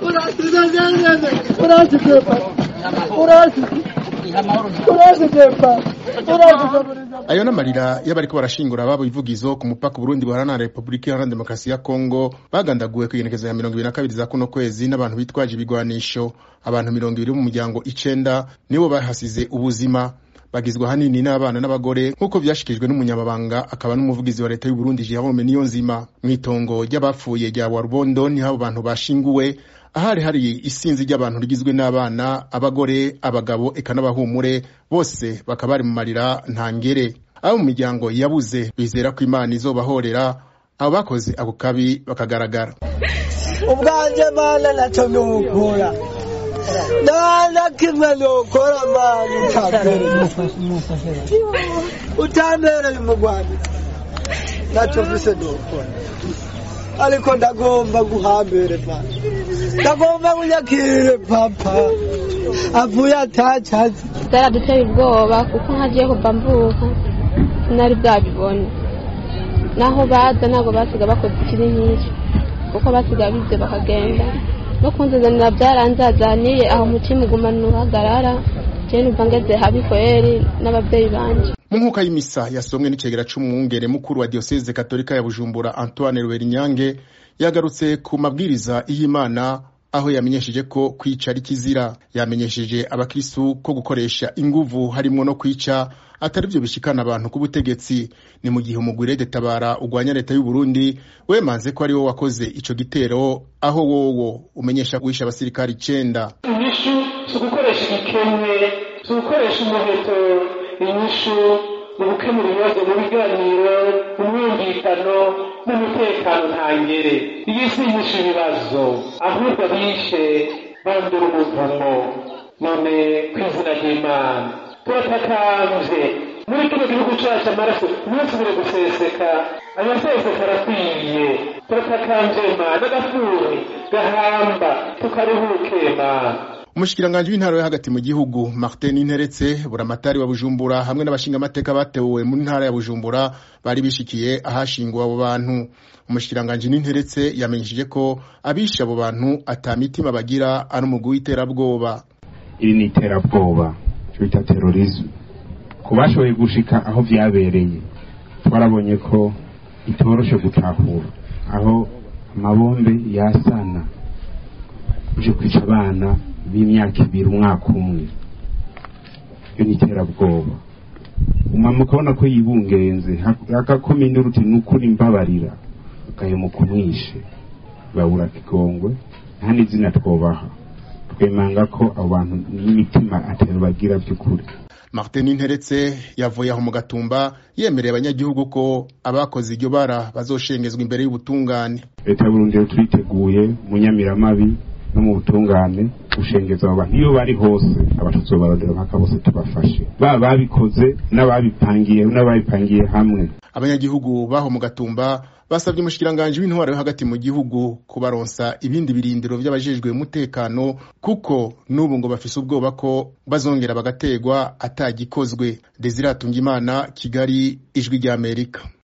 ayo n'amarira y'abariko barashingura ababo ivugizo ku mupaka Burundi buhana na Republika Iharanira Demokarasi ya Kongo bagandaguwe ku igenekezo ya mirongo ibiri na kabiri za kuno kwezi n'abantu bitwaje ibigwanisho abantu mirongo ibiri mu muryango icenda nibo bahasize ubuzima bagizwe ahanini n'abana n'abagore nk'uko vyashikijwe n'umunyamabanga akaba n'umuvugizi wa leta y'u Burundi Jerome Niyonzima mw'itongo ry'abapfuye rya Warubondo niho abo bantu bashinguwe ahari hari isinzi ry'abantu rigizwe n'abana abagore abagabo eka n'abahumure bose bakaba bari mu marira ntangere abo mu miryango yabuze bizera ko imana izobahorera abo bakoze ako kabi bakagaragara ubwanje mana naco nukora nana kimwe nukora mana utambere utambereye umugwani naco mfise nukora ariko ndagomba guhambere mana ndagomba kunyakirire papa avuye atacazi byaraduteye ubwoba kuko nkagiye kuva mvuka sinari bwabibone naho baza ntabwo basiga bakoze ikiri nk'icyo kuko basiga bize bakagenda no kunzanira byaranzazaniye aho umutima ugumana uhagarara jewe numva ngeze habi kweri n'ababyeyi banje mu nkuka y'imisa yasomwe n'icegera c'umwungere mukuru wa diocese katolika ya bujumbura antoine ruberinyange yagarutse ku mabwiriza y'imana aho yamenyesheje ko kwica ari kizira yamenyesheje abakristu ko gukoresha inguvu harimwo no kwica atari byo bishikana abantu ku butegetsi ni mu gihe umugwire detabara ugwanya leta y'u Burundi wemanze ko ari wo wakoze ico gitero aho wowo umenyesha wisha abasirikari icenda inyishu si ugukoresha igikemwe si ugukoresha umuheto inyishu mu gukemura ibibazo mu biganiro mu mwumvikano n'umutekano ntangere iyi si inyishu ibibazo ahubwo bishe bandura umuvumo none ku izina ry'imana turatakambye muri kino gihugu cacu amaraso ntasubire guseseka ayaseseka arakwiye turatakambye mana agafuri gahamba tukaruhuke mana umushikiranganji w'intara yo hagati mu gihugu martin interetse buramatari wa bujumbura hamwe n'abashingamateka batewe mu ntara ya bujumbura bari bishikiye ahashinguwe abo bantu umushikiranganji n'interetse yamenyesheje ko abishe abo bantu ata mitima bagira ari umugwi w'iterabwoba iri ni iterabwoba cyo bita terorisme ku bashoboye gushika aho vyabereye twarabonye ko itoroshe gutahura aho amabombe yasana uje kwica abana b'imyaka ibiri umwaka umwe iyo ni iterabwoba umama ukabona ko yibungenze agakoma induru uti ni ukuri mbabarira ugahemuka umwishe babura kigongwe nta n'izina twobaha twemanga ko abo bantu n'imitima atari bagira by'ukuri martin interetse yavuye aho mu gatumba yemereye abanyagihugu ko abakoze iryo bara bazoshengezwa imbere y'ubutungane leta y'uburundi rero turiteguye mu nyamiramabi no mu butungane gushengeza abo bantu iyo bari hose abatutsi babarondera mpaka bose tubafashe baba babikoze n'ababipangiye n'ababipangiye hamwe abanyagihugu baho mu gatumba basabye umushikiranganji w'intwaro yo hagati mu gihugu kubaronsa ibindi birindiro vy'abajejwe umutekano kuko n'ubu ngo bafise ubwoba ko bazongera bagategwa atagikozwe Desire Atungimana Kigali ijwi ry'Amerika